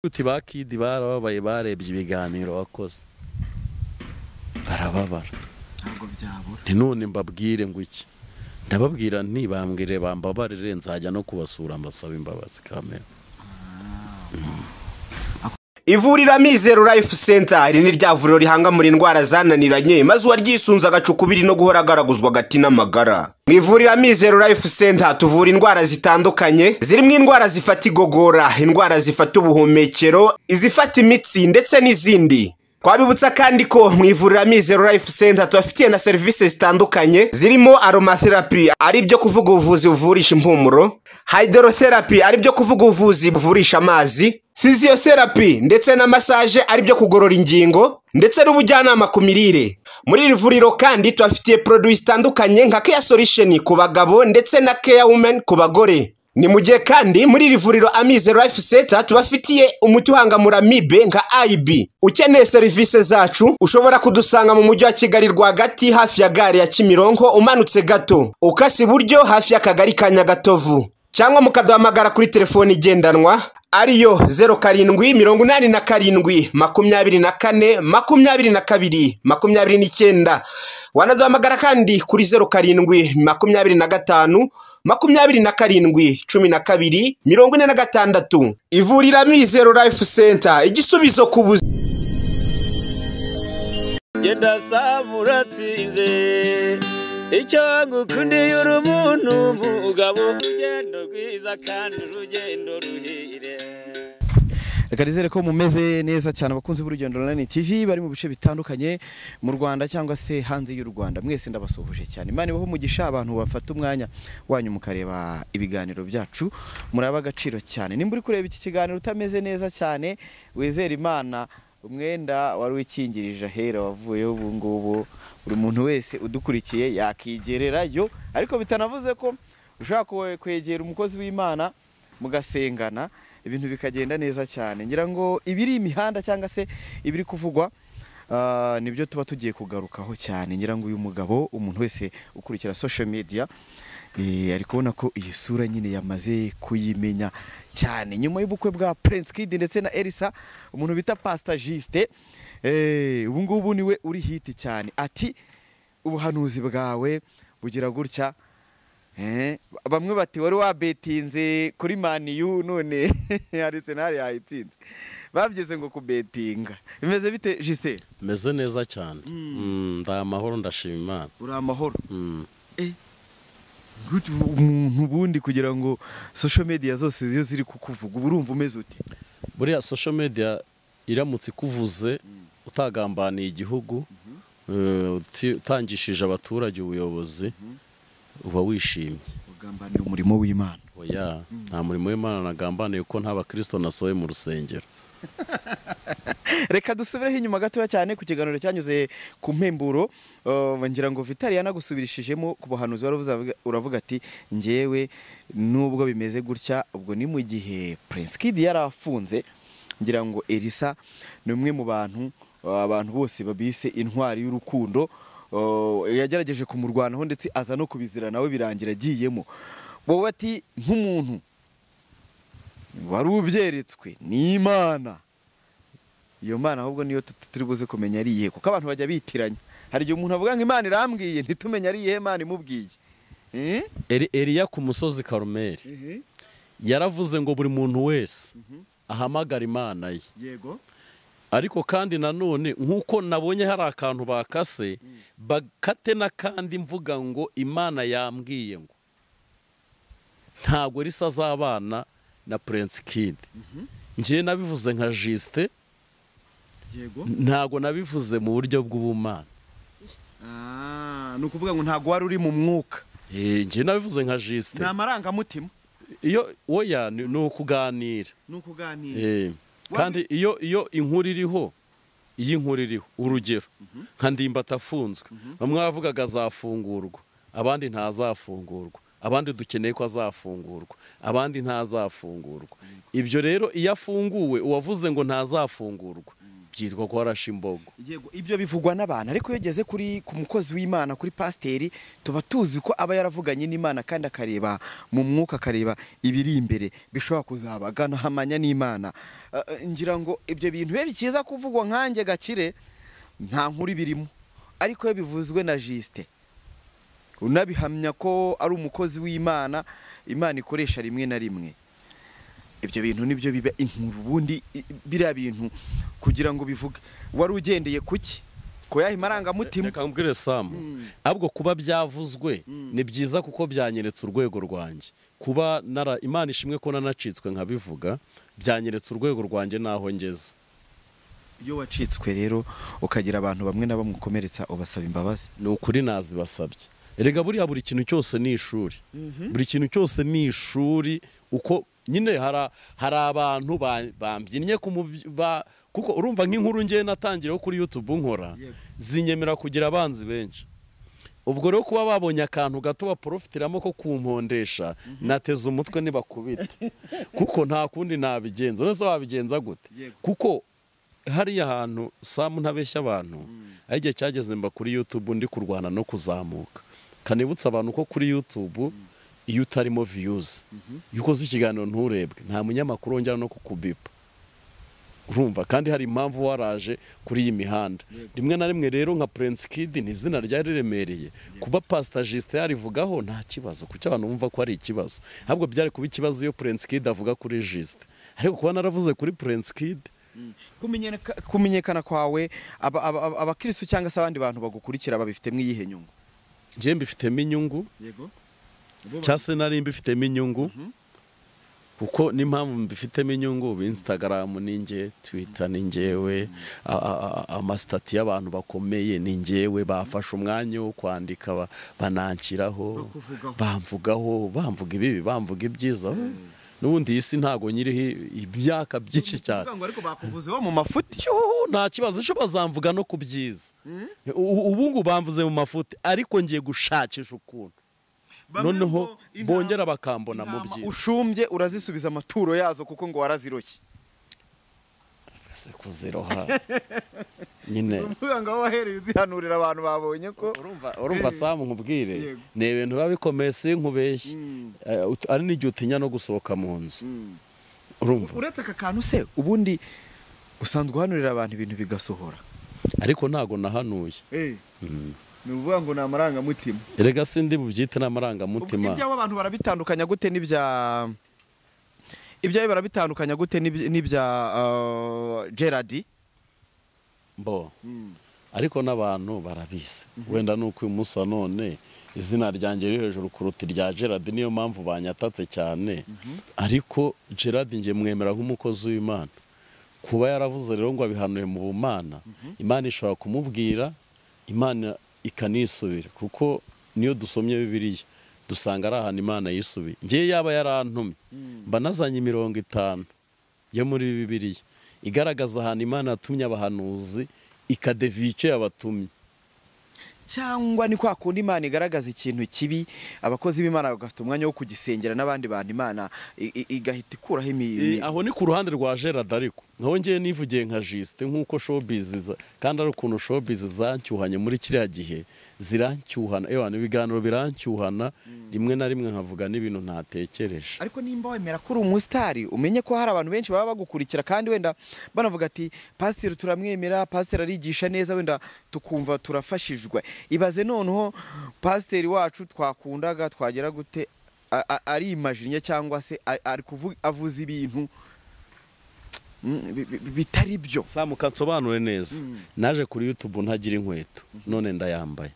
uti bakidi barababaye barebye ibiganiro wakoze barababara ntabwo byabura nti none mbabwire ngo iki ndababwira ntibambwire bambabarire nzajya no kubasura mbasaba imbabazi kamera ivuriro amizero life center iri ni rya vuriro rihanga muri indwara zananiranye maze uwaryisunze agacukubiri no guhora agaraguzwa agati n'amagara mu ivuriro amizero life center tuvura indwara zitandukanye zirimo indwara zifata igogora indwara zifata ubuhumekero izifata imitsi ndetse n'izindi twabibutsa kandi ko mu ivuriro amizero life center tubafitiye na serivisi zitandukanye zirimo aromatherapy ari byo kuvuga ubuvuzi buvurisha impumuro hydrotherapy ari byo kuvuga ubuvuzi buvurisha amazi physiotherapy ndetse na massage ari byo kugorora ingingo ndetse n'ubujyanama ku mirire muri iri vuriro kandi tubafitiye produits zitandukanye nka care solution ku bagabo ndetse na care women ku bagore ni mu gihe kandi muri iri vuriro amizero life center tubafitiye umuti uhangamura amibe nka IB ukeneye serivisi zacu ushobora kudusanga mu mujyi wa Kigali rwagati hafi ya gare ya Kimironko umanutse gato ukase iburyo hafi y'akagari ka Nyagatovu cyangwa mukaduhamagara kuri telefoni igendanwa ariyo zeru karindwi mirongo inani na karindwi makumyabiri na kane makumyabiri na kabiri makumyabiri n'icyenda wanaduhamagara kandi kuri zeru karindwi makumyabiri na gatanu makumyabiri na karindwi cumi na kabiri mirongo ine na gatandatu ivuriro amizero life center igisubizo ku buzima genda saba uratsinze icyo ngukundiye uri umuntu mugabo urugendo rwiza kandi urugendo ruhire reka nizere ko mumeze neza cyane abakunzi b'urugendo online tv bari mu bice bitandukanye mu rwanda cyangwa se hanze y'u rwanda mwese ndabasuhuje cyane imana ibaho umugisha abantu bafata umwanya wanyu mukareba ibiganiro byacu muraba agaciro cyane nimba uri kureba iki kiganiro utameze neza cyane wizere imana umwenda wari wikingirije ahera wavuyeho ubu ngubu buri muntu wese udukurikiye yakigererayo ariko bitanavuze ko ushobora kwe- kwegera umukozi w'imana mugasengana ibintu bikagenda neza cyane ngira ngo ibiri imihanda cyangwa se ibiri kuvugwa ah, nibyo tuba tugiye kugarukaho cyane ngira ngo uyu mugabo umuntu wese ukurikira social media eh, ari kubona ko iyi sura nyine yamaze kuyimenya cyane nyuma y'ubukwe bwa Prince Kid ndetse na Elisa umuntu bita Pastor Juste eh, ubu ngubu niwe uri hiti cyane ati ubuhanuzi bwawe bugira gutya Eh, bamwe bati wari wabetinze kuri maniyu none arisenali yayitsinze babyeze ngo kubetinga bimeze bite jisite meze neza cyane Mm, ndi amahoro ndashima imana uri amahoro Mm. Gute ubu- umuntu ubundi kugira ngo social media zose ziyo ziri kukuvuga uba urumva umeze ute buriya social media iramutse ikuvuze utagambaniye igihugu eh, uti- utangishije abaturage ubuyobozi uba wishimye ugambanira umurimo w'imana oya nta murimo w'imana nagambaniye kuko nta bakristo nasohoye mu rusengero reka dusubireho inyuma gatoya cyane ku kiganiro cyanyuze ku mpemburo eh, ngira ngo vitali yanagusubirishijemo ku buhanuzi wari uvuze avuga- uravuga ati ngewe nubwo bimeze gutya ubwo ni mu gihe prince kid yari afunze ngira ngo elisa ni umwe mu bantu eh, abantu bose babise intwari y'urukundo eh, yagerageje kumurwanaho ndetse aza no kubizira nawe birangira agiyemo wowe ati nk'umuntu wari ubyeretswe n'imana iyo mana ahubwo niyo tu- tu- turi buze kumenya ari iyihe kuko abantu bajya bitiranya hari igihe umuntu avuga ngo imana irambwiye ntitumenye ari iyihe imana imubwiye Eh? Eri- eliya ku musozi karumeli yaravuze ngo buri muntu wese ahamagara imana ye yego ariko kandi nanone nk'uko nabonye hari akantu bakase bakate n'akandi mvuga ngo imana yambwiye ngo ntabwo risa azabana na prince kid ngewe nabivuze nka jisite yego ntabwo nabivuze mu buryo bw'ubumana ni ukuvuga ngo ntabwo wari uri mu mwuka Eh, ngewe nabivuze nka jisite ni amarangamutima iyo oya ni ni ukuganira ni ukuganira Eh, kandi iyo iyo inkuru iriho iyo inkuru iriho urugero nka ndimbati afunzwe bamwe bavugaga azafungurwa abandi ntazafungurwa abandi dukeneye ko azafungurwa abandi ntazafungurwa ibyo rero iyo afunguwe uwavuze ngo ntazafungurwa byitwa ko warashe imbogo yego ibyo bivugwa n'abantu ariko iyo ugeze kuri ku mukozi w'imana kuri pasiteri tuba tuzi ko aba yaravuganye n'imana kandi akareba mu mwuka akareba ibiri imbere bishobora kuzabaga hamanya n'imana Eh, eh, ngira ngo ibyo bintu bibe bikiza kuvugwa nkanjye gakire nta nkuru birimo ariko iyo bivuzwe na jisite unabihamya ko ari umukozi w'imana imana ikoresha rimwe na rimwe ibyo bintu nibyo biba inkuru ubundi i- biriya bintu kugira ngo bivuge wari ugendeye ku ki ku yahe marangamutima reka mbwire samu ahubwo kuba byavuzwe ni byiza kuko byanyeretse urwego rwanjye kuba nara imana ishimwe ko nanacitswe nkabivuga byanyeretse urwego rwanjye n'aho ngeze iyo wacitswe rero ukagira abantu bamwe na bamukomeretsa ubasaba imbabazi ni ukuri nazibasabye erega buriya buri kintu cyose ni ishuri buri kintu cyose ni ishuri uko nyine hari hari abantu ba- bambyinnye ku mubyi- ba- kuko urumva nk'inkuru ngewe natangiriyeho kuri YouTube nkora zinyemera kugira abanzi benshi ubwo rero kuba babonye akantu gato baporofitiramo ko kumpondesha nateze umutwe nibakubita kuko nta kundi nabigenza none se wabigenza gute kuko hariya hantu samu ntabeshya abantu aho igihe cyageze mba kuri yutube ndi kurwana no kuzamuka kanibutsa abantu ko kuri yutube iyo utarimo viyuzi iyo ukoze ikiganiro nturebwe nta munyamakuru wongera no kukubipa urumva kandi hari impamvu waraje kuri iyi mihanda rimwe na rimwe rero nka Prince Kid ni izina ryari riremereye kuba Pastor Justin yarivugaho nta kibazo kuko abantu bumva ko ari ikibazo ahubwo byari kuba ikibazo iyo Prince Kid avuga kuri Justin ariko kuba naravuze kuri Prince Kid Kumenyereka- kumenyekana kwawe aba- aba- aba- abakirisitu cyangwa se abandi bantu bagukurikira babifitemo iyihe nyungu njye mbifitemo inyungu yego cyangwa se nari mbifitemo inyungu kuko n'impamvu mbifitemo inyungu ubu instagram ni njye twitter ni njyewe a- a- a- amasitati y'abantu bakomeye ni njyewe bafashe umwanya wo kwandika ba- bananshyiraho bamvugaho bamvuga ibibi bamvuga ibyiza n'ubundi iyi si ntabwo nyiriho imyaka byinshi cyane ngo ariko bakuvuzeho mu mafuti Yuhu, nta kibazo ejo bazamvuga no ku byiza U- ubu ngubu bamvuze mu mafuti ariko ngiye gushakisha ukuntu Bamwe noneho ngo intama- bongera bakambona mu intama byiza ushumbye urazisubiza amaturo yazo kuko ngo waraziroshye se kuziroha nyine uvuga ngo aho wahereye uzihanurira abantu babonye ko urumva urumva samu nkubwire Yego. ni ibintu biba bikomeye si nkubeshye Eh, ut- ari n'igihe utinya no gusohoka mu nzu urumva uretse aka kantu se ubundi usanzwe uhanurira abantu ibintu bigasohora ariko ntago nahanuye ni ukuvuga ngo ni amarangamutima erega sindi bubyite ubwo n'amarangamutima ibyabo abantu barabitandukanya gute n'ibya ibyawe barabitandukanya gute n'ibya- n'ibya ah, gerard mbo ariko n'abantu barabizi wenda ni uko uyu munsi wa none izina ryanjye riri hejuru kuruta irya gerard niyo mpamvu banyatatse cyane ariko gerard njye mwemera nk'umukozi w'imana kuba yaravuze rero ngo abihanuye mu bumana imana ishobora kumubwira imana ikanisubira kuko niyo dusomye bibiliya dusanga ari ahantu imana yisubiye ngewe yaba yarantumye mba nazanye imirongo itanu yo muri bibiliya igaragaza ahantu imana yatumye abahanuzi ikadeviye icyo yabatumye cyangwa ni kwa kundi imana igaragaza ikintu kibi abakozi b'imana bagafite umwanya wo kugisengera n'abandi bantu imana i- i- igahita ikuraho Eh, imi aho ni ku ruhande rwa gerard ariko nkaho ngewe nivugiye nka jisite nk'uko showbiz za- kandi ari ukuntu showbiz zancyuhanye muri kiriya gihe zirancyuhana ewana ibiganiro birancyuhana rimwe na rimwe nkavuga n'ibintu ntatekereje ariko nimba wemera ko uri umusitari umenye ko hari abantu benshi baba bagukurikira kandi wenda banavuga ati pasiteri turamwemera pasiteri arigisha neza wenda tukumva turafashijwe ibaze noneho pasiteri wacu twakundaga twagera gute a- a- ari imajinya cyangwa se a- ari kuvu- avuze ibintu mm, bi- bi- bitari byo samuka nsobanure neza naje kuri yutube ntagira inkweto none ndayambaye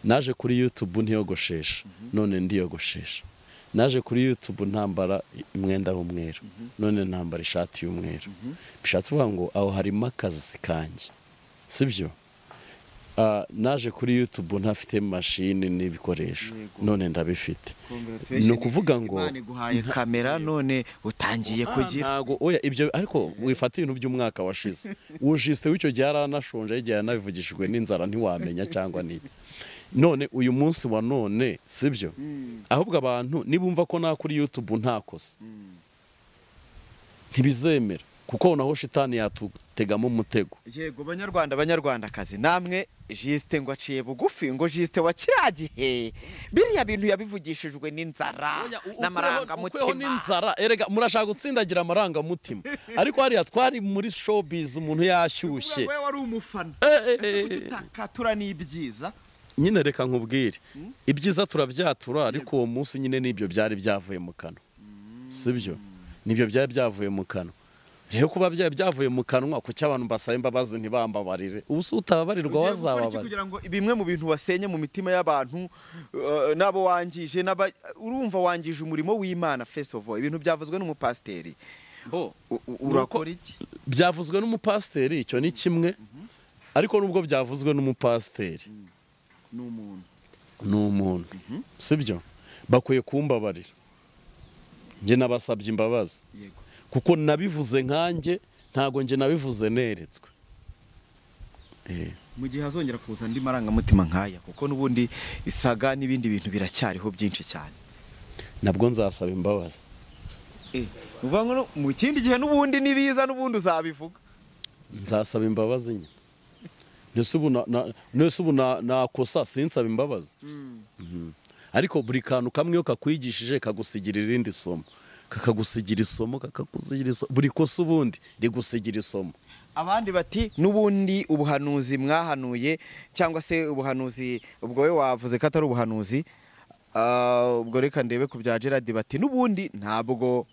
naje kuri yutube ntiyogoshesha none ndiyogoshesha naje kuri yutube ntambara umwenda w'umweru none ntambara ishati y'umweru bishatse kuvuga ngo aho harimo akazi kanjye sibyo Ah, naje kuri yutube ntafite mashini n'ibikoresho none ndabifite ni ukuvuga ngo Imana iguhaye kamera none utangiye kugira ntago oya ibyo ariko wifata ibintu by'umwaka washize wujiste w'icyo gihe yaranashonje igihe yanabivugishijwe n'inzara ntiwamenya cyangwa n'iki none uyu munsi wa none sibyo ahubwo abantu nibumva ko nakuri YouTube ntakoze ntibizemera kuko naho shitani yatutegamo umutego yego banyarwanda banyarwandakazi namwe jisite ngo aciye bugufi ngo jisite wa kiriya gihe biriya bintu yabivugishijwe n'inzara ukweho n'amarangamutima n'inzara erega murashaka gutsindagira amarangamutima ariko hariya twari muri showbiz umuntu yashyushye wowe wari umufana Eh, eh, eh, kuki utakatura n'ibyiza nyine reka nkubwire ibyiza turabyatura ariko uwo munsi nyine n'ibyo byari byavuye mu kanwa sibyo nibyo byari byavuye mu kanwa rero kuba byari byavuye mu kanwa kuki abantu basaba imbabazi ntibambabarire ubu se utababarirwa Ugiye gukora iki wazababarira kugira ngo bimwe mu bintu wasenye mu mitima y'abantu eh, n'abo wangije n'aba- urumva wangije umurimo w'imana first of all ibintu byavuzwe n'umupasiteri U- u- urakora iki byavuzwe n'umupasiteri icyo ni kimwe ariko nubwo byavuzwe n'umupasiteri ni umuntu ni umuntu sibyo bakwiye kumbabarira njye nabasabye imbabazi yego kuko nabivuze nkanjye ntabwo njye nabivuze neretswe Eh, mu gihe hazongera kuza andi marangamutima nk'aya kuko n'ubundi isaga n'ibindi bintu biracyariho byinshi cyane nabwo nzasaba imbabazi ni ukuvuga ngo mu kindi gihe n'ubundi nibiza n'ubundi uzabivuga nzasaba imbabazi nyine Nese ubu na- na- nese ubu na- nakosa sinsaba imbabazi Mhm. ariko buri kantu kamwe iyo kakwigishije kagusigira irindi somo kakagusigira isomo kakakusigira isomo buri kosa ubundi rigusigira isomo abandi bati n'ubundi ubuhanuzi mwahanuye cyangwa se ubuhanuzi ubwo we wavuze ko atari ubuhanuzi ah, ubwo reka ndebe ku bya gerard bati n'ubundi ntabwo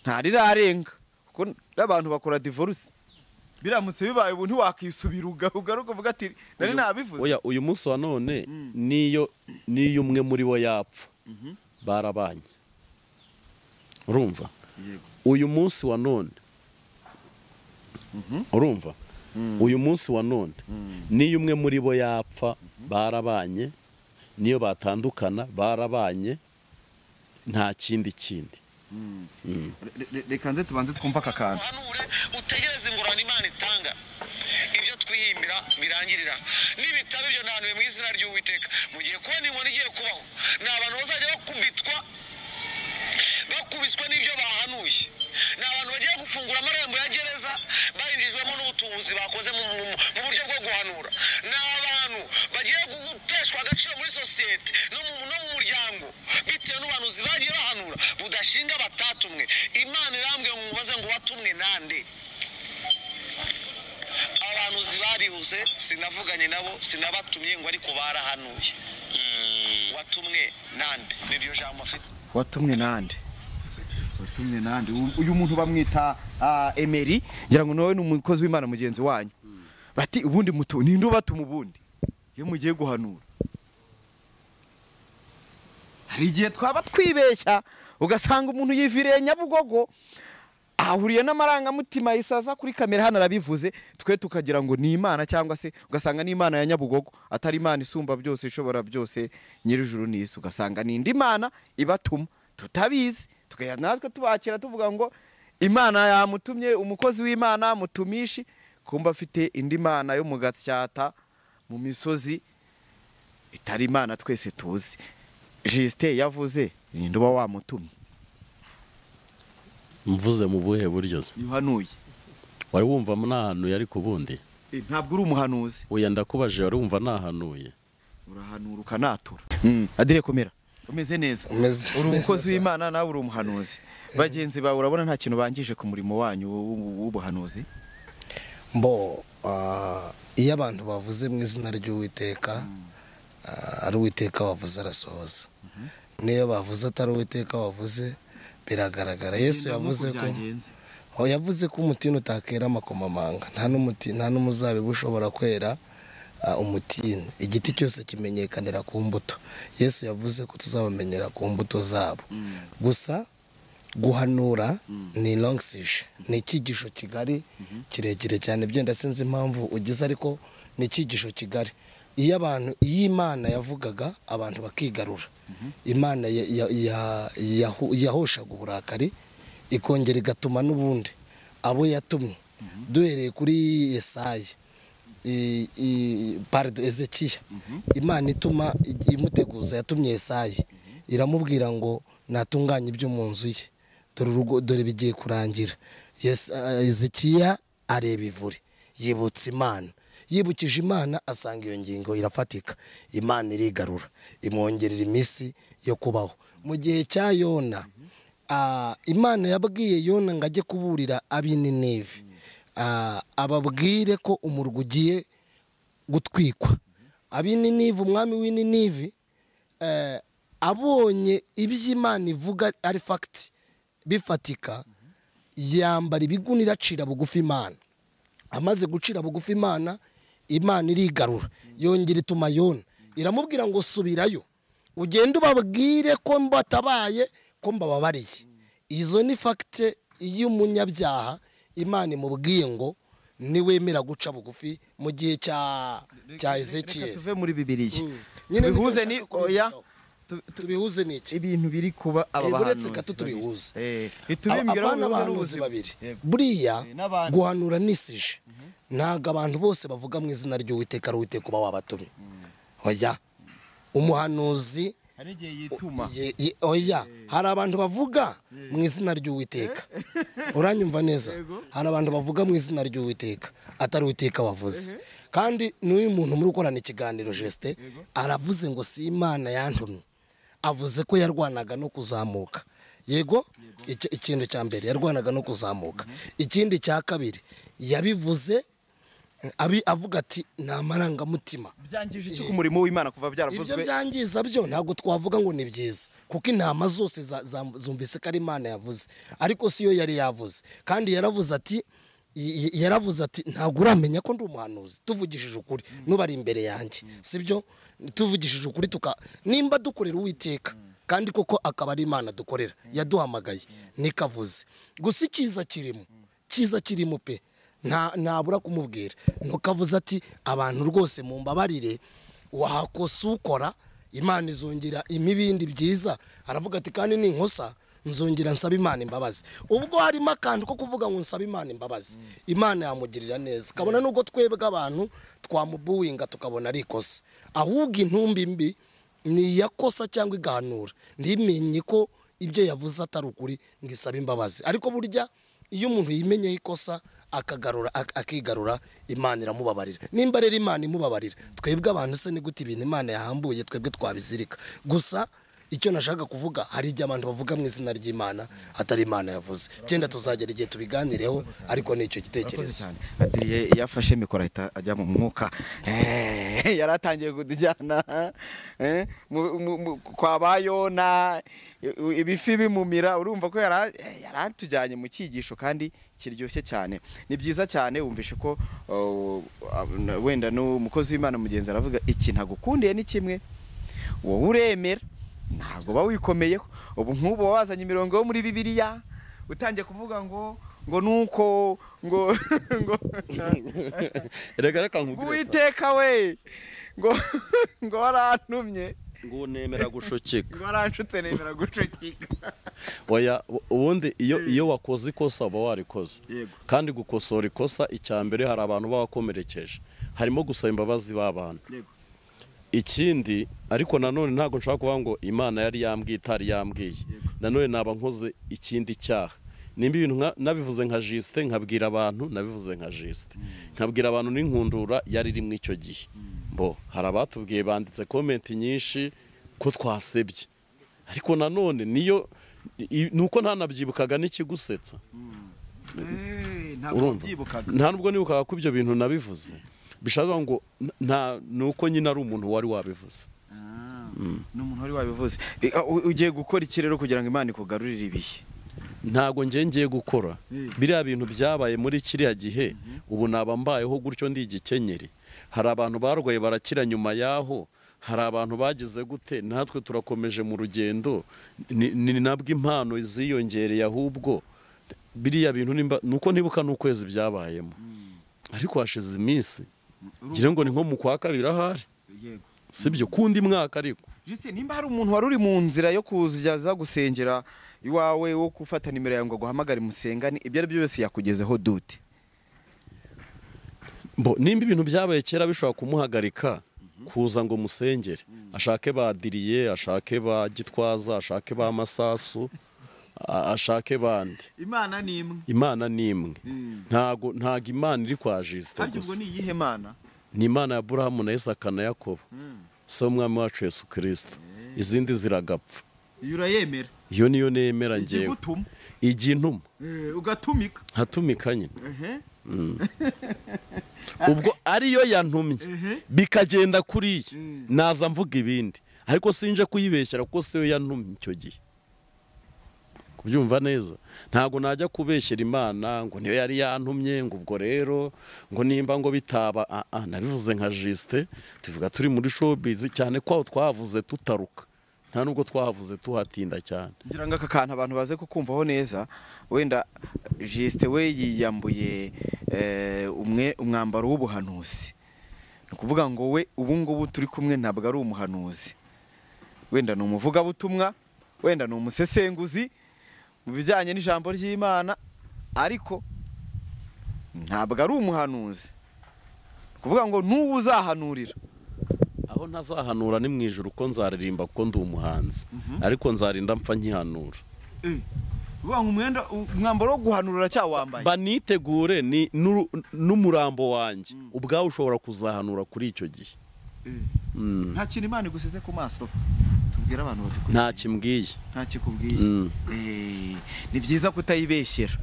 ntarirarenga kuko n'abantu bakora divorce biramutse bibaye ubu ntiwakisubira uga- ugaruka uvuga ati nari nabivuze oya uyu munsi wa none niyo niyo umwe muri bo yapfa barabanye urumva Yego. uyu munsi wa none urumva uyu munsi wa none niyo umwe muri bo yapfa barabanye niyo batandukana barabanye nta kindi kindi Re- re- reka nze tubanze twumva aka kantu uhanure utegereze ingororano imana itanga ibyo twihimbira birangirira n'ibitabo ibyo ntanuye mu izina ry'uwiteka mugiye kubona inkoni igiye kubaho ni abantu bazajya bakubitwa bakubiswa n'ibyo bahanuye ni abantu bagiye gufungura amarembo ya gereza bayinjizwamo n'ubutubuzi bakoze mu, mu, mu buryo bwo guhanura ni abantu bagiye guteshwa agaciro muri sosiyete no mu, no mu muryango bitewe n'ubuhanuzi bagiye bahanura budashinga batatumwe imana irambwiye ngo mubaze ngo watumwe nande abahanuzi barihuse sinavuganye nabo sinabatumye ngo ariko barahanuye watumwe nande niryo jambo afite watumwe nande watumwe nande U- uyu muntu bamwita ah, Emery ngira ngo nawe ni umukozi w'Imana mugenzi wanyu bati ubundi mutu ninde ubatuma ubundi iyo mugiye guhanura hari igihe twaba twibeshya ugasanga umuntu yiviriye nyabugogo ahuriye n'amarangamutima yisaza kuri kamera hano arabivuze twe tukagira ngo ni imana cyangwa se ugasanga ni imana ya nyabugogo atari imana isumba byose ishobora byose nyir'ijuru n'isi ugasanga ni indi mana ibatuma tutabizi tukajya natwe tubakira tuvuga ngo imana yamutumye umukozi w'imana mutumishi kumba afite indi mana yo mu gasyata mu misozi itari imana twese tuzi jisite yavuze ninde uba wamutumye mvuze mu buhe buryo se yuhanuye wari wumva ntahanuye ariko ubundi ntabwo uri umuhanuzi oya ndakubajije wari wumva ntahanuye urahanura ukanatura adire komera umeze neza uri umukozi w'imana nawe uri umuhanuzi bagenzi bawe urabona nta kintu bangije ku murimo wanyu w- w- w'ubuhanuzi mbo ah, iyo abantu bavuze mu izina ry'uwiteka ah, ari uwiteka wavuze arasohoza n'iyo bavuze atari uwiteka wavuze biragaragara yesu Genda nk'uko yavuze ko byagenze. Oh, yavuze ko umutini utakera amakomamanga nta n'umuti nta n'umuzabibu ushobora kwera ah, umutini igiti cyose kimenyekanira ku mbuto yesu yavuze ko tuzabamenyera ku mbuto zabo gusa guhanura ni longsishe ni icyigisho kigari kirekire cyane byenda sinzi impamvu ugize ariko ni icyigisho kigari iyo abantu iyo imana yavugaga abantu bakigarura imana ya- ya- ya- yahu- yahoshaga uburakari ikongera igatuma n'ubundi abo yatumye duhereye kuri yesayi i- i- pardon ezekiya imana ituma i- imuteguza yatumye yesayi iramubwira ngo natunganye ibyo mu nzu ye dore urugo dore bigiye kurangira zikiya areba ivure yibutsa imana yibukije imana asanga iyo ngingo irafatika imana irigarura imwongerera iminsi yo kubaho mu gihe cya yona ah, imana yabwiye yona ngo ajye kuburira ab'ininive Ah, ababwire ko umurwa ugiye gutwikwa ab'ininive umwami w'ininive eh, abonye iby'imana ivuga ari fagiti bifatika yambara ibigunira acira bugufi imana amaze gucira bugufi imana imana irigarura yongera ituma yona iramubwira ngo subirayo ugende ubabwire ko mbatabaye ko mbababariye izo ni fagite y'umunyabyaha imana imubwiye ngo niwemera guca bugufi mu gihe cya cya Reka ezekiel tuve muri bibiriya Mm. Nyine tubihuze ni nitwe oya tu- tubihuze n'iki ibintu biri kuba aba Eh, buretse bahanuzi ko tubihuze. Eh, ntitubimbwira abana wowe bahanuzi n'ubuzima. babiri Yego. buriya Eh, n'abandi. guhanura nisije ntabwo abantu bose bavuga mu izina ry'uwiteka ari uwiteka uba wabatumye oya umuhanuzi hari igihe yituma ye- ye- oya hari abantu bavuga mu izina ry'uwiteka uranyumva neza hari abantu bavuga mu izina ry'uwiteka atari uwiteka wavuze kandi n'uyu muntu muri gukorana ikiganiro jesite aravuze ngo si imana yantumye avuze ko yarwanaga no kuzamuka yego Iki- ikintu cya mbere yarwanaga no kuzamuka ikindi cya kabiri yabivuze abi- avuga ati ni amarangamutima byangije iki ku murimo w'imana kuva ibyo byaravuzwe byangiza byo ntabwo twavuga ngo ni byiza kuko intama zose za- za- zumvise ko ari imana yavuze ariko si yo yari yavuze kandi yaravuze ati y- y- yaravuze ati ntabwo uramenya ko ndi umuhanuzi tuvugishije ukuri n'ubari imbere yanjye sibyo tuvugishije ukuri tuka nimba dukorera uwiteka kandi koko akaba ari imana dukorera yaduhamagaye nikavuze gusa icyiza kirimo cyiza kirimo pe nta ntabura kumubwira ntukavuze ati abantu rwose mumbabarire wakosa ukora imana izongera imibindi byiza aravuga ati kandi ninkosa nzongera nsaba imana imbabazi ubwo harimo akantu ko kuvuga ngo nsaba imana imbabazi imana yamugirira neza kabona nubwo twebwe abantu twamubuwinga tukabona ari ikosa ahubwo intumbi mbi ni iyakosa cyangwa igahanura ntimenye ko ibyo yavuze atari ukuri ngo isabe imbabazi ariko burya iyo umuntu yimenyeho ikosa akagarura ak- akigarura imana iramubabarira nimba rero imana imubabarira twebwe abantu se ni gute ibintu imana yahambuye twebwe twabizirika gusa icyo nashaka kuvuga hari igihe abantu bavuga mu izina ry'imana atari imana yavuze byenda tuzagera igihe tubiganireho ariko ni icyo Murakoze gitekerezo cyane. Adrie yafashe mikoro ahita ajya mu mwuka Eh, yari atangiye kudujyana eh, mu- mu- mu- kwa bayona ibifi bimumira urumva ko yari a- eh, yari atujyanye mu cyigisho kandi kiryoshye cyane ni byiza cyane wumvishe ko oh, ah, wenda n'umukozi w'imana mugenzi aravuga iki ntagukundiye ni kimwe wowe uremera ntabwo uba wikomeyeho ubu nk'ubu uba wazanye imirongo yo muri bibiliya utangiye kuvuga ngo ngo nuko ngo ngo reka reka ngo we ngo ngo warantumye ngo nemera gushokeka ngo waranshutse nemera gucukika oya u- ubundi iyo iyo wakoze ikosa uba warikoze Yego. kandi gukosora ikosa icya mbere hari abantu baba bakomerekeje harimo gusaba imbabazi b'abantu Yego. ikindi ariko nanone ntabwo nshobora kuvuga ngo imana yari yambwiye itari yambwiye nanone naba nkoze ikindi cyaha nimba ibintu nka- nabivuze nka jisite nkabwira abantu nabivuze nka jisite nkabwira abantu n'inkundura yari irimo icyo gihe bo hari abatubwiye banditse komenti nyinshi ko twasebye ariko nanone niyo i- nuko ntanabyibukaga n'ikigusetsa urumva nta nubwo nibukaga ko ibyo bintu nabivuze bishaka kuvuga ngo n- nta nuko nyine ari umuntu wari wabivuze ni umuntu wari wabivuze Eh, ah, u- ugiye gukora iki rero kugira ngo imana ikugarurire ibihe ntago njye ngiye gukora biriya bintu byabaye muri kiriya gihe ubu naba mbayeho gutyo ndi igikenyeri hari abantu barwaye barakira nyuma yaho hari abantu bagize gute natwe turakomeje mu rugendo ni ni nabwo impano ziyongereye ahubwo biriya bintu nimba nuko nibuka n'ukwezi byabayemo ariko hashize iminsi ngira ngo ni nko mu kwa kabiri ahari yego sibyo kundi mwaka ariko Justin, nimba hari umuntu wari uri mu nzira yo kuzajya gusengera iwawe wo gufata nimero yawe ngo aguhamagare musengane ibyo ari byo byose yakugezeho dute Bo, nimba ibintu byabaye kera bishobora kumuhagarika kuza ngo musengere ashake ba diriye ashake ba gitwaza ashake ba masasu a- ashake bandi imana ni imwe imana ni imwe Mm. ntago ntago imana iri kwa jisite harya ubwo gusa ni iyihe mana ni imana ya burahamu na isaka na yakobo si umwami wacu yesu kirisito izindi ziragapfa iyo urayemera iyo niyo nemera ngewe ikigutuma igintuma eh, ugatumika nkatumika nyine ehe ubwo ariyo yantumye bikagenda kuriya naza mvuga ibindi ariko sinje kuyibeshyera kuko siyo yantumye icyo gihe kubyumva neza ntabwo najya kubeshyera imana ngo niyo yari yantumye ngo ubwo rero ngo nimba ngo bitaba ah, ah, nabivuze nka jisite tuvuga turi muri showbiz cyane ko aho twahavuze tutaruka nta nubwo twahavuze tuhatinda cyane ngira ngo aka kantu abantu baze kukumvaho neza wenda jisite we yiyambuye eh, umwe- umwambaro w'ubuhanuzi ni ukuvuga ngo we ubu ngubu turi kumwe ntabwo ari umuhanuzi wenda ni umuvugabutumwa wenda ni umusesenguzi mu bijyanye n'ijambo ry'imana ariko ntabwo ari umuhanuzi ni ukuvuga ngo n'uwo uzahanurira aho ntazahanura ni mu ijoro uko nzaririmba kuko ndi umuhanzi ariko nzarinda mpfa nkihanura uvuga ngo umwenda umwambaro wo guhanurira cyawambaye banitegure ni n'uru- n'umurambo wanjye ubwawe ushobora kuzahanura kuri icyo gihe Mm. nta kintu imana igusize ku maso tubwire abantu badukuriye nta kimbwiye nta kikubwiye Mm. Eh, ni byiza kutayibeshyera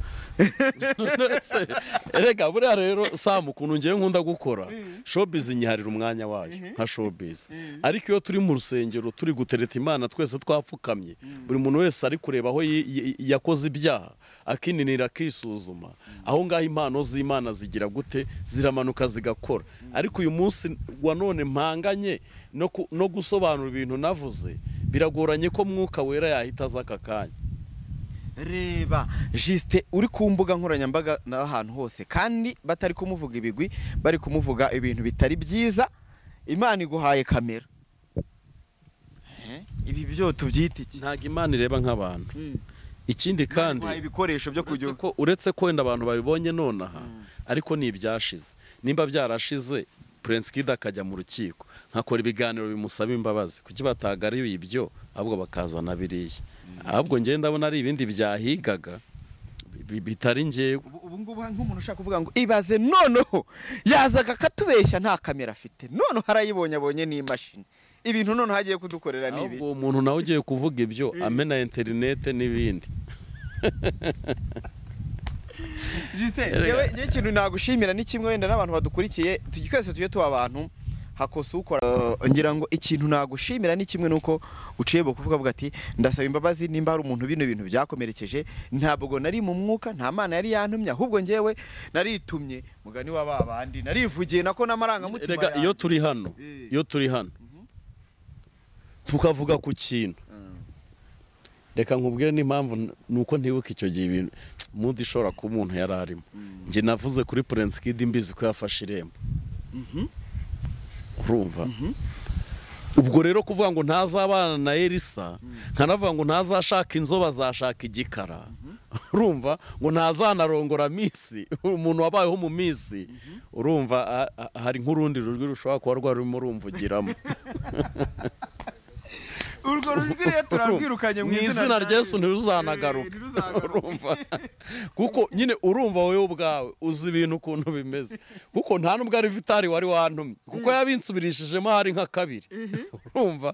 Ese, erega buriya rero samu ukuntu ngewe nkunda gukora showbiz inyiharira umwanya wayo nka showbiz ariko iyo turi mu rusengero turi gutereta imana twese twapfukamye buri muntu wese ari kureba aho yi- yi- yakoze ibyaha akininira akisuzuma aho ngaho impano z'imana zigira gute ziramanuka zigakora ariko uyu munsi wa none mpanganye no ku- no gusobanura ibintu navuze biragoranye ko mwuka wera yahita aza aka kanya reba jisite uri ku mbuga nkoranyambaga n'ahantu hose kandi batari kumuvuga ibigwi bari kumuvuga ibintu bitari byiza imana iguhaye kamera Eh, ibi byo tubyita iki ntabwo imana ireba nk'abantu ikindi kandi Iguhaye ibikoresho byo uretse kujya ko- uretse ko wenda abantu babibonye nonaha ariko ni ibyashize nimba byarashize Prince Kid akajya mu rukiko nkakora ibiganiro bimusaba imbabazi kuki batagariye ibyo ahubwo bakazana biriya ahubwo njye ndabona ari ibindi byahigaga bi- bitari ngewe ubu ubu ngubu nk'umuntu ushaka kuvuga ngo ibaze noneho yazaga akatubeshya nta kamera afite noneho harayibonye abonye n'imashini ibintu noneho hagiye kudukorera ni ibiki ahubwo uwo muntu nawe ugiye kuvuga ibyo amena interinete n'ibindi Gisele, Erega. yewe njye ikintu nagushimira ni kimwe wenda n'abantu badukurikiye tugi- twese tujye tuba abantu hakosa ukora ngira ngo ikintu nagushimira ni kimwe nuko uciye bugufi ukavuga ati ndasaba imbabazi nimba hari umuntu bino bintu byakomerekeje ntabwo nari mu mwuka nta mana yari yantumye ahubwo njyewe naritumye mugani wa ba bandi narivugiye nako n'amarangamutima Erega iyo yanjye." turi hano Eh. iyo turi hano tukavuga ku kintu reka nkubwire n'impamvu n- nuko ntibuka icyo gihe ibintu mundi ishobora kuba umuntu yari arimo njye navuze kuri Prince Kid mbizi ko yafashe irembo urumva ubwo rero kuvuga ngo ntazabana na Elisa nkanavuga ngo ntazashaka inzobe azashaka igikara urumva ngo ntazanarongora minsi umuntu wabayeho mu minsi urumva a- a- hari nk'urundi rujwi rushobora kuba rwarurimo rumvugiramo urwo rujwi rero turarwirukanye mu izina rya Yesu ntiruzanagaruka Eh, ntiruzagaruka. urumva kuko nyine urumva wowe ubwawe uzi ibintu ukuntu bimeze kuko nta nubwo ari vitari wari wantumye kuko yabinsubirishijemo hari nka kabiri urumva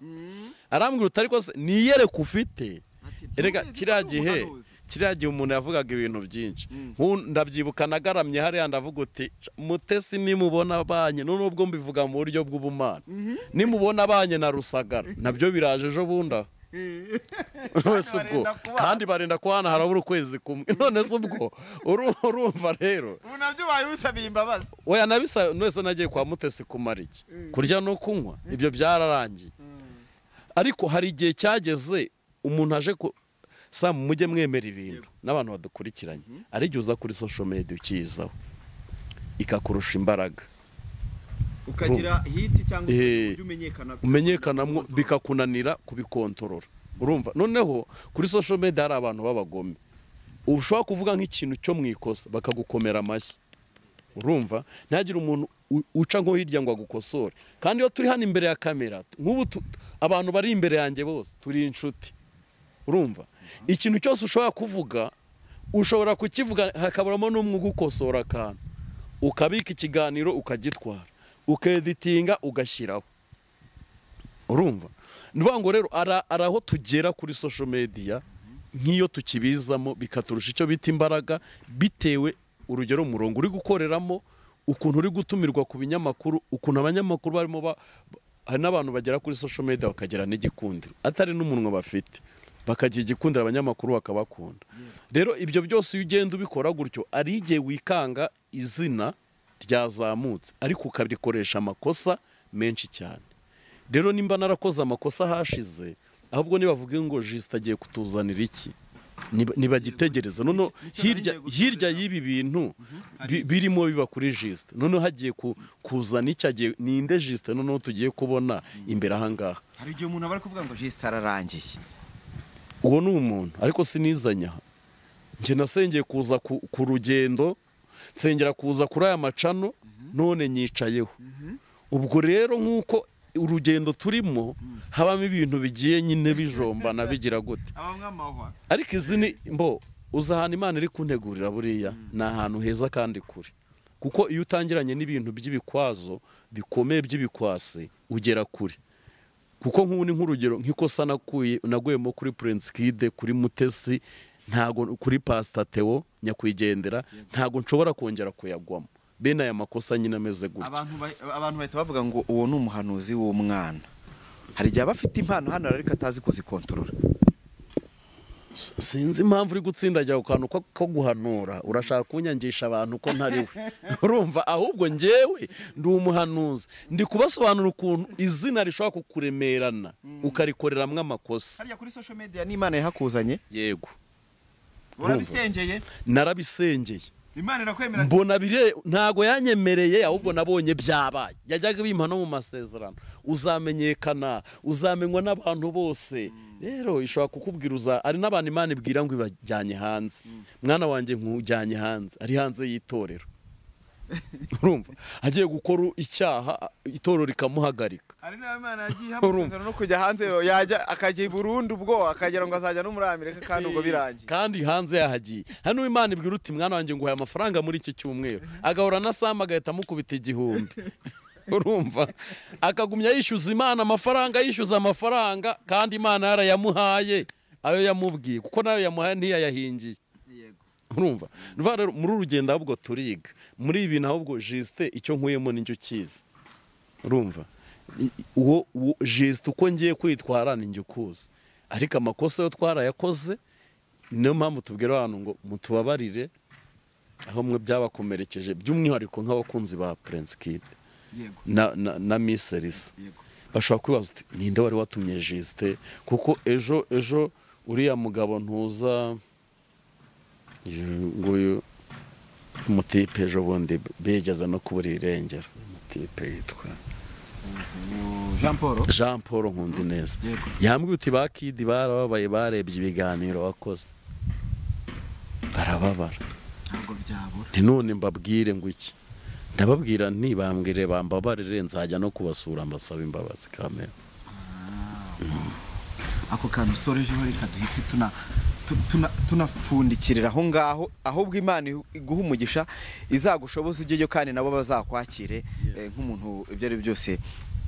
arambwira utari ko se niyereka ufite erega ntumeze kiriya ko ari gihe umuhanuzi." kiriya gihe umuntu yavugaga ibintu byinshi Nk'u- ndabyibuka nagaramye hariya ndavuga uti "Ca- mutesi nimubona abanye nubwo mbivuga mu buryo bw'ubumana nimubona abanye na rusagara nabyo biraje ejo bundi aho wese ubwo barenda kubana. kandi barinda kubana harabura ukwezi kumwe none se ubwo uru- urumva rero ubu nabyo ubaye usabiye imbabazi oya nabisa wese nagiye kwa mutesi kumara iki kurya no kunywa ibyo byararangiye ariko hari igihe cyageze umuntu aje ku sa mujye mwemera ibintu n'abantu badukurikiranye ari igihe uza kuri social media ukiyizaho ikakurusha imbaraga ukagira hiti cyangwa se Eh, ujye umenyekana umenyekanamo bikakunanira kubikontorora urumva noneho kuri social media hari abantu b'abagome ubu ushobora kuvuga nk'ikintu cyo mu ikosa bakagukomera amashyi urumva ntihagire umuntu u- uca nko hirya ngo agukosore kandi iyo turi hano imbere ya kamera nk'ubu tu- abantu bari imbere yanjye bose turi inshuti urumva ikintu cyose ushobora kuvuga ushobora kukivuga hakaburamo n'umwe ugukosora akantu ukabika ikiganiro ukagitwara ukeditinga ugashyiraho urumva ni ukuvuga ngo rero ara- ari aho tugera kuri social media nk'iyo tukibizamo bikaturusha icyo bita imbaraga bitewe urugero umurongo uri gukoreramo ukuntu uri gutumirwa ku binyamakuru ukuntu abanyamakuru barimo ba- ba- hari n'abantu bagera kuri social media bakagira n'igikundiro atari n'umunwa bafite bakagira igikundiro abanyamakuru bakabakunda rero ibyo byose iyo ugenda ubikora gutyo ari igihe wikanga izina ryazamutse ariko ukabikoresha amakosa menshi cyane rero nimba narakoze amakosa hashize ahubwo nibavuge ngo jisita agiye kutuzanira iki Niba- nibagitegereza noneho hirya hirya y'ibi bintu bi- birimo biba kuri jisita noneho hagiye ku- kuzana iki agiye ninde jisita noneho tugiye kubona imbere ahangaha hari igihe umuntu aba ari kuvuga ngo jisita ararangiye uwo ni umuntu ariko sinizanya njye nasengeye kuza ku ku rugendo nsengera kuza kuri aya macano none nyicayeho ubwo rero nk'uko urugendo turimo habamo ibintu bigiye nyine bijombana bigira gute abamwe amahwa ariko izi ni mbo uzi ahantu imana iri kuntegurira buriya ni ahantu heza kandi kure kuko iyo utangiranye n'ibintu by'ibikwazo bikomeye by'ibikwasi ugera kure kuko nk'ubu ni nk'urugero nk'ikosa nakuye naguyemo kuri Prince Kid kuri Mutesi ntago kuri Pastor Theo nyakwigendera ntago nshobora kongera kuyagwamo bene aya makosa nyine ameze gutya abantu ba- abantu bahita bavuga ngo uwo ni umuhanuzi w'umwana hari igihe aba afite impano hano ariko atazi kuzikontorora S- sinzi impamvu uri gutsindagira ku kantu ko- ko guhanura urashaka kunyangisha abantu ko ntari we urumva ahubwo njyewe ndi umuhanuzi ndi kubasobanura ukuntu izina rishobora kukuremerana ukarikoreramwo amakosa hariya kuri social media n'imana yahakuzanye yego urabisengeye narabisengeye imana irakwemera mbona bire ntago yanyemereye ahubwo nabonye byabaye yajyaga bimpa no mu masezerano uzamenyekana uzamenywa n'abantu bose rero ishobora kukubwira uza ari n'abantu imana ibwira ngo ibajyanye hanze mwana wanjye nkujyanye hanze ari hanze y'itorero urumva agiye gukora icyaha itorero rikamuhagarika hari n'abana yagiye Urumva. amasezerano no kujya hanze yajya akajya i burundi ubwo akagera ngo azajya no muri amerika kandi ubwo birangiye kandi hanze yahagiye hano imana ibwira uti mwana wanjye nguhaye amafaranga muri iki cyumweru agahora na samu agahita amukubita igihumbi urumva akagumya yishyuza imana amafaranga yishyuza amafaranga kandi imana yarayamuhaye ayo yamubwiye kuko nayo yamuhaye ntiyayahingiye urumva Ni ukuvuga rero muri uru rugendo ahubwo turiga muri ibi bintu ahubwo jisite icyo nkuyemo n'icyo ukizi urumva I- i- uwo uwo jisite uko ngiye kwitwara ni njye ukuzi ariko amakosa yo twarayakoze niyo mpamvu tubwira abantu ngo mutubabarire aho mwe byabakomerekeje by'umwihariko nk'abakunzi ba Prince Kid na, na, na Miss Elisa bashobora kwibaza uti ninde wari watumye jisite kuko ejo ejo uriya mugabo ntuza uyu nguyu umutipe ejo bundi bigeze no kubura irengero umutipe yitwa jean paul jean paul nkundineza yambwiye uti ba kidi barababaye barebye ibiganiro wakoze barababara ntabwo byabura nti none mbabwire ngo iki ndababwira nti bambwire bambabarire nzajya no kubasura mbasaba imbabazi kamera ako kantu usorejeho reka duhite tuna tu- tuna- tunapfundikirira aho ngaho ahubwo imana ihu- iguha umugisha izagushoboza ujyeyo kandi nabo bazakwakire eh, nk'umuntu ibyo ari byo byose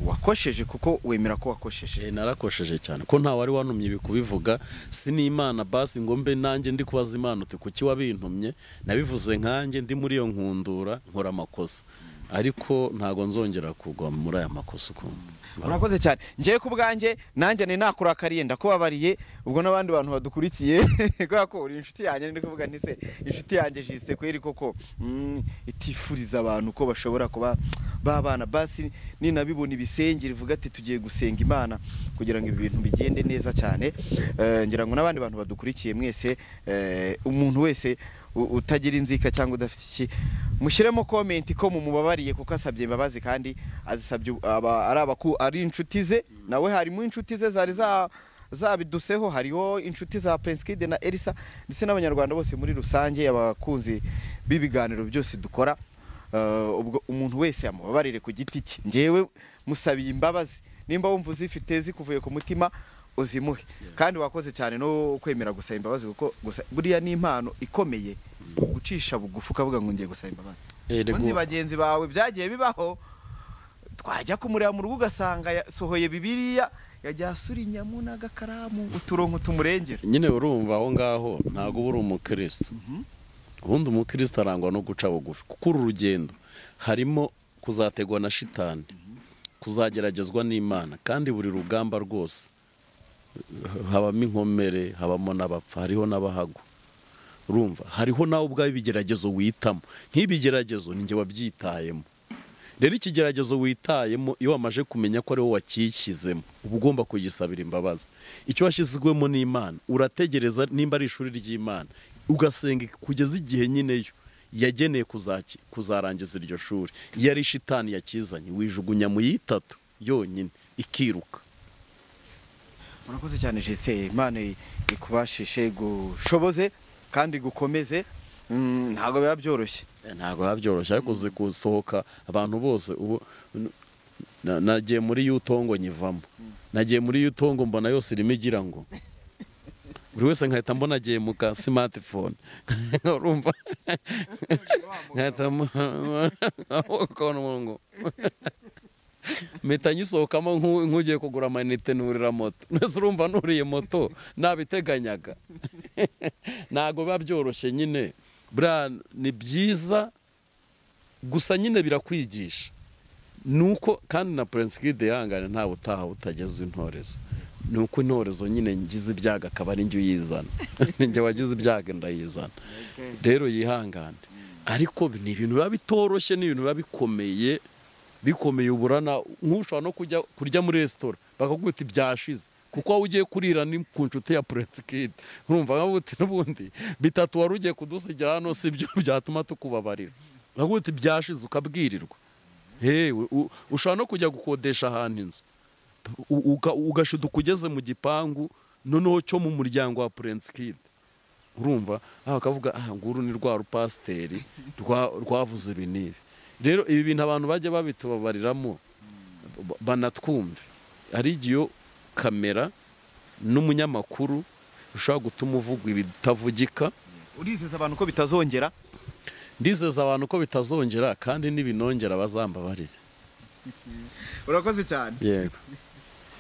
wakosheje kuko wemera ko wakosheje Eh, narakosheje cyane ko nta wari wantumye ibi kubivuga si n'imana basi ngo mbe nanjye ndi kubaza imana uti kuki wabintumye nabivuze nkanjye ndi muri iyo nkundura nkora amakosa ariko ntago nzongera kugwa muri aya makosa ukundi urakoze cyane ngewe ku bwanjye nanjye ni nakurakariye ndakubabariye ubwo n'abandi bantu badukurikiye kubera ko uri inshuti yanjye ndi kuvuga nti se inshuti yanjye jisite kweri koko mm, itifuriza abantu ko bashobora kuba babana basi ninabibona ibisenge rivuga ati tugiye gusenga imana kugira ngo ibi bintu bigende neza cyane Eh, ngira ngo n'abandi bantu badukurikiye mwese eh, umuntu wese u- utagira inzika cyangwa udafite iki mushyiremo komenti ko mumubabariye kuko asabye imbabazi kandi azisabye u- aba- ari abaku ari inshuti ze nawe harimo inshuti ze zari za zabiduseho hariho inshuti za Prince Kid na Elsa ndetse n'abanyarwanda bose muri rusange abakunzi b'ibiganiro byose dukora Eh, ubwo umuntu wese yamubabarire ku giti cye ngewe musabiye imbabazi nimba wumva uzifite zikuvuye ku mutima uzimuhe kandi wakoze cyane no kwemera gusaba imbabazi kuko gusa buriya ni impano ikomeye gucisha bugufi ukavuga ngo ngiye gusaba imbabazi munsi bagenzi bawe byagiye bibaho twajya kumureba mu rugo ugasanga yasohoye bibiriya yajya asura inyama n'agakaramu uturongo tumurengera nyine urumva aho ngaho ntabwo uba uri umukirisitu ubundi umukirisitu arangwa no guca bugufi kuko uru rugendo harimo kuzategwa na shitani kuzageragezwa n'imana kandi buri rugamba rwose habamo inkomere habamo n'abapfa hariho n'abahagwa urumva hariho nawe ubwawe ibigeragezo witamo nk'ibigeragezo ninjye wabyitayemo rero ikigeragezo witayemo iyo wamaje kumenya ko ari wowe wakishyizemo uba ugomba kugisabira imbabazi icyo washyizwemo n'imana urategereza nimba ari ishuri ry'imana ugasenga kugeza igihe nyine yo yageneye kuzaki kuzarangiza iryo shuri yari shitani yakizanye wijugunya mu yitatu yonyine ikiruka murakoze cyane jisiteye imana ikubashishe gushoboze kandi gukomeze Mm, ntabwo biba byoroshye ntabwo biba byoroshye ariko uzi gusohoka abantu bose ubu n- na- nagiye muri yutongo nyivamo nagiye muri yutongo mbona yose irimo igira ngo buri wese nkahita mbona agiye mu ka simatifone urumva nkahita mbona ngo mpita nyisohokamo nk'u- nk'ugiye kugura amayinite nurira moto mbese urumva nuriye moto nabiteganyaga ntabwo biba byoroshye nyine buriya ni byiza gusa nyine birakwigisha ni uko kandi na Prince Kid yihangane ntawe utaha utageze intorezo ni uko intorezo nyine ngize ibyago akaba ari njye uyizana Ni njye wagize ibyago ndayizana rero yihangane ariko ni ibintu biba bitoroshye ni ibintu biba bikomeye bikomeye uburana nk'ushobora no kujya kurya muri resitora bakakubwira byashize kuko wowe ugiye kurira ni ku nshuti ya Prince Kid urumva nka buti n'ubundi bitatu wari ugiye kudusigira hano si byo byatuma tukubabarira bakakubwira uti byashize ukabwirirwa hewe u- ushobora no kujya gukodesha ahantu inzu U- uga- ugashuduka ugeze mu gipangu noneho cyo mu muryango wa Prince Kid urumva aha bakavuga aha nguru ni rwa rupasiteri rwa- rwavuze ibi n'ibi rero ibi bintu abantu bajya babitubabariramo ba- banatwumve hari igihe iyo kamera n'umunyamakuru bishobora gutuma uvuga ibitavugika urizeza abantu ko bitazongera ndizeza abantu ko bitazongera kandi n'ibinongera bazambabarire urakoze cyane yego